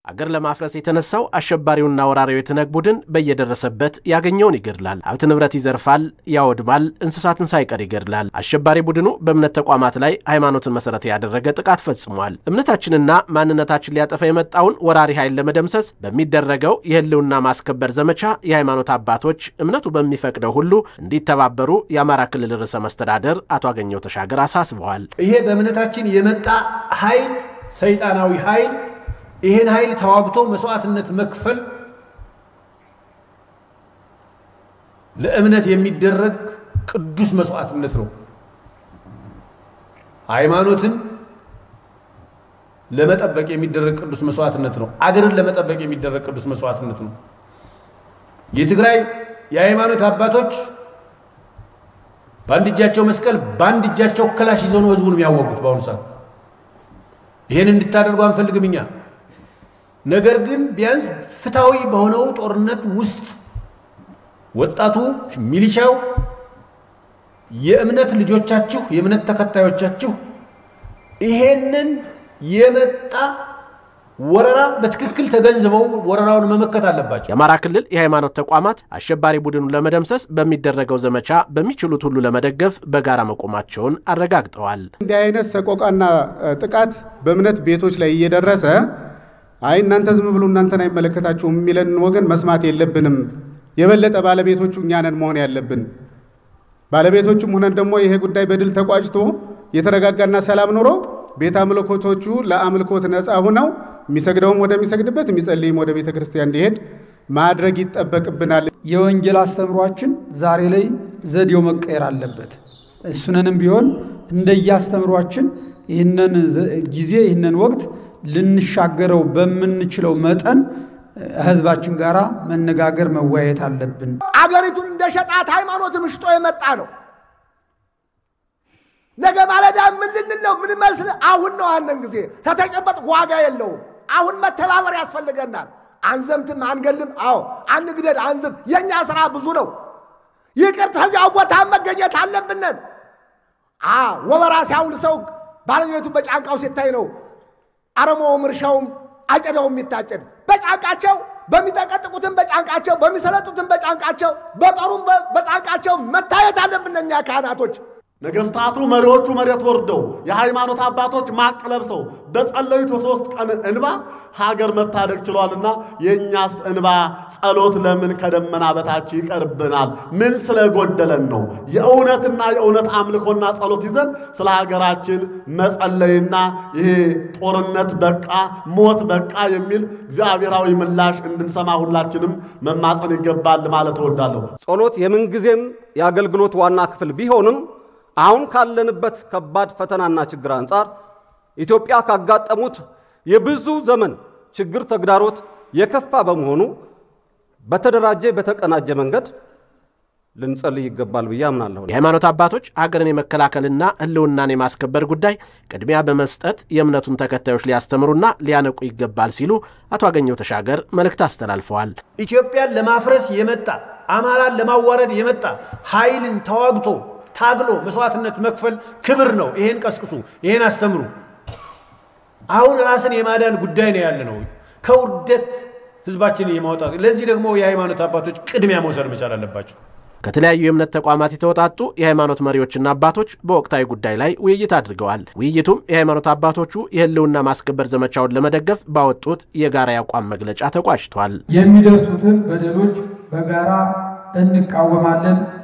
አገር ለማፍረስ የተነሳው አሸባሪውና ወራሪው የትነግ ቡድን በየደረሰበት ያገኘውን ይገድላል፣ ሀብት ንብረት ይዘርፋል፣ ያወድማል፣ እንስሳትን ሳይቀር ይገድላል። አሸባሪ ቡድኑ በእምነት ተቋማት ላይ ሃይማኖትን መሰረት ያደረገ ጥቃት ፈጽሟል። እምነታችንና ማንነታችን ሊያጠፋ የመጣውን ወራሪ ኃይል ለመደምሰስ በሚደረገው የህልውና ማስከበር ዘመቻ የሃይማኖት አባቶች እምነቱ በሚፈቅደው ሁሉ እንዲተባበሩ የአማራ ክልል ርዕሰ መስተዳደር አቶ አገኘው ተሻገር አሳስበዋል። ይሄ በእምነታችን የመጣ ኃይል ሰይጣናዊ ኃይል ይሄን ኃይል ተዋግቶ መስዋዕትነት መክፈል ለእምነት የሚደረግ ቅዱስ መስዋዕትነት ነው። ሃይማኖትን ለመጠበቅ የሚደረግ ቅዱስ መስዋዕትነት ነው። አገርን ለመጠበቅ የሚደረግ ቅዱስ መስዋዕትነት ነው። የትግራይ የሃይማኖት አባቶች በአንድ እጃቸው መስቀል በአንድ እጃቸው ክላሽ ይዘው ነው ህዝቡን የሚያወጉት በአሁኑ ሰዓት። ይህን እንድታደርጉ አንፈልግም እኛ። ነገር ግን ቢያንስ ፍትሐዊ በሆነው ጦርነት ውስጥ ወጣቱ፣ ሚሊሻው፣ የእምነት ልጆቻችሁ፣ የእምነት ተከታዮቻችሁ ይሄንን የመጣ ወረራ በትክክል ተገንዝበው ወረራውን መመከት አለባቸው። የአማራ ክልል የሃይማኖት ተቋማት አሸባሪ ቡድኑን ለመደምሰስ በሚደረገው ዘመቻ በሚችሉት ሁሉ ለመደገፍ በጋራ መቆማቸውን አረጋግጠዋል። እንዲህ አይነት ሰቆቃና ጥቃት በእምነት ቤቶች ላይ እየደረሰ አይ እናንተ ዝም ብሎ እናንተን አይመለከታችሁም የሚለን ወገን መስማት የለብንም። የበለጠ ባለቤቶቹ እኛ ነን መሆን ያለብን። ባለቤቶቹም ሆነን ደግሞ ይሄ ጉዳይ በድል ተቋጭቶ የተረጋጋና ሰላም ኑሮ ቤተ አምልኮቶቹ ለአምልኮት ነፃ ሁነው የሚሰግደውም ወደሚሰግድበት የሚጸልይም ወደ ቤተ ክርስቲያን እንዲሄድ ማድረግ ይጠበቅብናል። የወንጌል አስተምሯችን ዛሬ ላይ ዘዴው መቀየር አለበት። እሱንንም ቢሆን እንደየአስተምሯችን ይህንን ጊዜ ይህንን ወቅት ልንሻገረው በምንችለው መጠን ህዝባችን ጋር መነጋገር መወያየት አለብን። አገሪቱን እንደ ሸጣት ሃይማኖትን ሽጦ የመጣ ነው። ነገ ማለዳ ምን ልንል ነው? ምን መስል አሁን ነው። አንን ጊዜ ተተጨበጥ ዋጋ የለውም። አሁን መተባበር ያስፈልገናል። አንዘምትም፣ አንገልም። አዎ አንግደድ፣ አንዝም። የእኛ ስራ ብዙ ነው። ይቅር ከዚያው ቦታ መገኘት አለብንን። ወበራ ሲያውል ሰው ባለቤቱ በጫንቃው ሲታይ ነው አረሞውም እርሻውም አጨዳውም የሚታጨድ በጫንቃቸው በሚጠቀጥቁትም በጫንቃቸው በሚሰለጡትም በጫንቃቸው በጦሩም በጫንቃቸው መታየት አለብን እኛ ካህናቶች። ነገስታቱ መሪዎቹ መሬት ወርደው የሃይማኖት አባቶች ማቅ ለብሰው በጸለዩት በሶስት ቀን እንባ ሀገር መታደግ ችሏልና የእኛስ እንባ ጸሎት ለምን ከደመና በታች ይቀርብናል? ምን ስለጎደለን ነው? የእውነትና የእውነት አምልኮና ጸሎት ይዘን ስለ ሀገራችን መጸለይና ይሄ ጦርነት በቃ ሞት በቃ የሚል እግዚአብሔራዊ ምላሽ እንድንሰማ ሁላችንም መማፀን ይገባል ማለት እወዳለሁ። ጸሎት የምንጊዜም የአገልግሎት ዋና ክፍል ቢሆንም አሁን ካለንበት ከባድ ፈተናና ችግር አንጻር ኢትዮጵያ ካጋጠሙት የብዙ ዘመን ችግር ተግዳሮት የከፋ በመሆኑ በተደራጀ በተቀናጀ መንገድ ልንጸልይ ይገባል ብዬ አምናለሁ። የሃይማኖት አባቶች ሀገርን የመከላከልና ሕልውናን የማስከበር ጉዳይ ቅድሚያ በመስጠት የእምነቱን ተከታዮች ሊያስተምሩና ሊያነቁ ይገባል ሲሉ አቶ አገኘው ተሻገር መልእክት አስተላልፈዋል። ኢትዮጵያን ለማፍረስ የመጣ አማራን ለማዋረድ የመጣ ኃይልን ተዋግቶ ታግሎ መስዋዕትነት መክፈል ክብር ነው። ይሄን ቀስቅሱ፣ ይሄን አስተምሩ። አሁን ራስን የማዳን ጉዳይ ነው ያለ ነው፣ ከውርደት ህዝባችንን የማውጣት። ለዚህ ደግሞ የሃይማኖት አባቶች ቅድሚያ መውሰድ መቻል አለባቸው። ከተለያዩ የእምነት ተቋማት የተወጣጡ የሃይማኖት መሪዎችና አባቶች በወቅታዊ ጉዳይ ላይ ውይይት አድርገዋል። ውይይቱም የሃይማኖት አባቶቹ የህልውና ማስከበር ዘመቻውን ለመደገፍ ባወጡት የጋራ የአቋም መግለጫ ተቋጭቷል። የሚደርሱትን በደሎች በጋራ እንቃወማለን